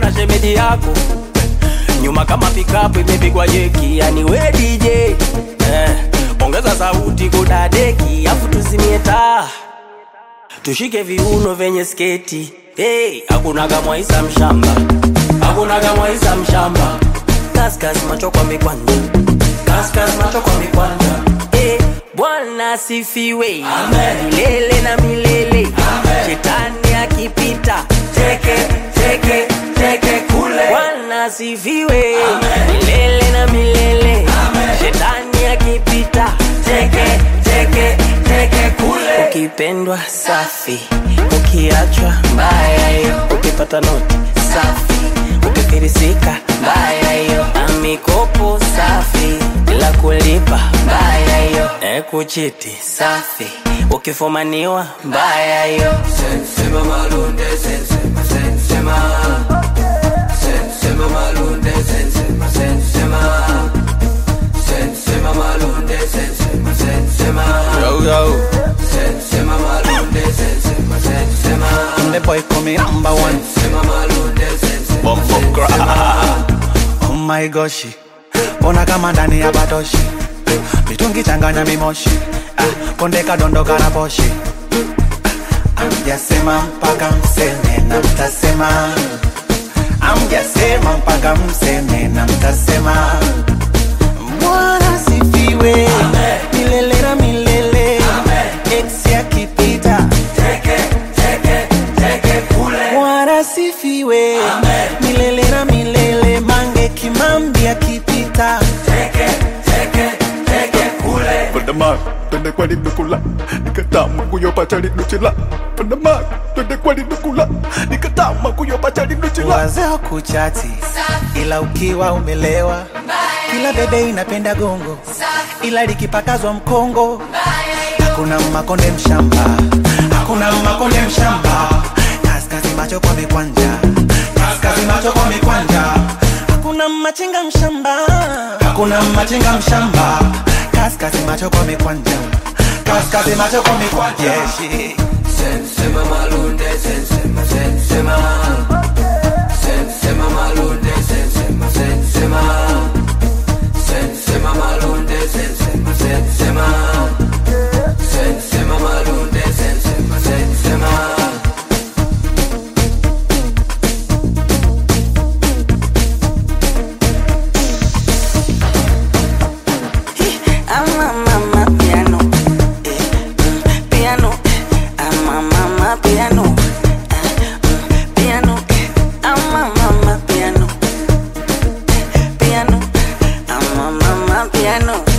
na shemeji yako nyuma kama pikapu imepigwa jeki, yani we DJ eh, ongeza sauti kudadeki, afu tuzimie taa tushike viuno vyenye sketi hey, hakuna kamwaisa mshamba, hakuna kamwaisa mshamba, kaskas macho kwa mikwanja, kaskas macho kwa mikwanja hey, Bwana asifiwe milele na milele, shetani akipita teke teke teke kule. Bwana asifiwe milele na milele, shetani akipita teke teke teke kule. Ukipendwa safi, ukiachwa mbaya hiyo, ukipata noti safi, ukifirisika mbaya hiyo, na mikopo safi bila kulipa mbaya hiyo, e kuchiti safi, ukifumaniwa mbaya hiyo. Sensema malunde, sensema, sensema. Sensema malunde, sensema, sensema. Sensema malunde, sensema, sensema. Yo, yo. Sensema malunde, sensema, sensema. The boy coming number one. Sensema malunde, sensema, Bumbo sensema. Oh my gosh. Ona kama ndani ya batoshi. Mitungi changanya mimoshi. Ah, konde kadondoka na poshi. Amjasema mpaka mseme na mtasema. Amjasema mpaka mseme na mtasema. Bwana sifiwe milele na milele. Ex akipita Bwana sifiwe milele na milele. Mange Kimambi akipita Pandama, twende kwa linukula nikatama kuyopata linuchila Pandama, twende kwa linukula nikatama kuyopata linuchila wazee kuchati, ila ukiwa umelewa, kila bebe inapenda gongo, ila likipakazwa mkongo, hakuna makonde mshamba, hakuna makonde mshamba, kaskazi macho kwa mikwanja, kaskazi macho kwa mikwanja, hakuna machinga mshamba, hakuna machinga mshamba, kaskazi macho kwa mikwanja, kaskazi macho kwa mikwanja, yeah, shit. Sensema malunde, sensema, sensema. Sensema malunde, sensema, sensema. Sensema malunde, sensema, sensema. Sensema malunde, sensema, sensema. Ama mama piano, eh, mm, piano, ama mama piano, eh, mm, piano, ama mama piano, piano, ama mama piano.